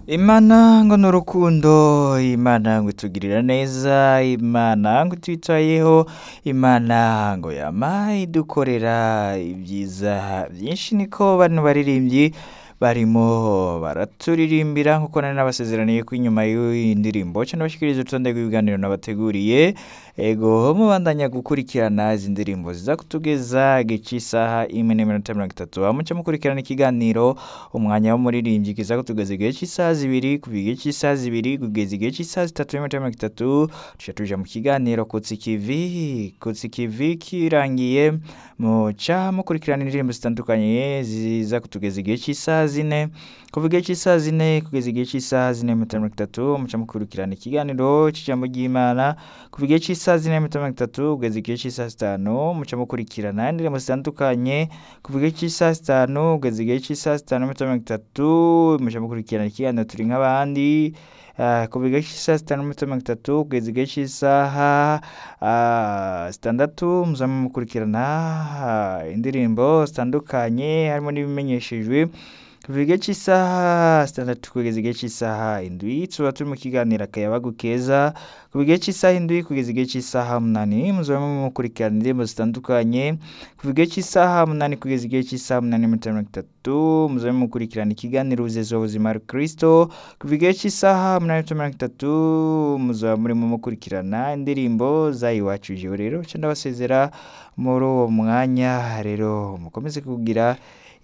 imana ngo ni urukundo imana ngo itugirira neza imana ngo itwitayeho imana ngo yama idukorera ibyiza byinshi niko bano baririmbyi barimo baraturirimbira nk'uko nari nabasezeraniye ko inyuma y'iyi ndirimbo cyangwa bashyikiriza urutonde rw'ibiganiro nabateguriye ego mubandanya gukurikirana izi ndirimbo zizakutugeza gici isaha imwe n'iminota mirongo itatu mucyo mukurikirana ikiganiro umwanya w'umuririmbyi kiza kutugeza igihe cy'isaha zibiri kuva igihe cy'isaha zibiri kugeza igihe cy'isaha zitatu n'iminota mirongo itatu tujya tuja mu kiganiro kutsikivi kutsikivi kirangiye muca mukurikirana indirimbo zitandukanye ziza kutugeza igihe cy'isaha zine kuva igihe cy'isaha zine kugeza igihe cy'isaha zine n'iminota mirongo itatu muca mukurikirana ikiganiro cy'ijambo ry'imana kuva igihe cy'isaha zine n'iminota mirongo itatu kugeza igihe cy'isaha zitanu muca mukurikirana indirimbo zitandukanye kuva igihe cy'isaha zitanu kugeza igihe cy'isaha zitanu n'iminota mirongo itatu muca mukurikirana ikiganiro turi nk'abandi ah, kuva igihe cy'isaha zitanu n'iminota mirongo itatu kugeza igihe cy'isaha ah, zitandatu muzaba mukurikirana ah, indirimbo zitandukanye harimo n'ibimenyeshejwe kuva igihe cy'isaha zitandatu kugeza igihe cy'isaha indwi tuba turi mu kiganiro akayabagu keza kuva igihe cy'isaha indwi kugeza igihe cy'isaha umunani muzaba mukurikirana indirimbo zitandukanye kuva igihe cy'isaha umunani kugeza igihe cy'isaha umunani n'iminota mirongo itatu muzaba mukurikirana ikiganiro ubuzeza ubuzima kirisito kuva igihe cy'isaha umunani n'iminota mirongo itatu muzaba murimo mukurikirana indirimbo zayiwacu jewe rero cyangwa ndabasezera muri uwo mwanya rero mukomeze kugira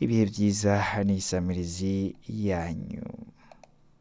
ibihe byiza n'isamirizi yanyu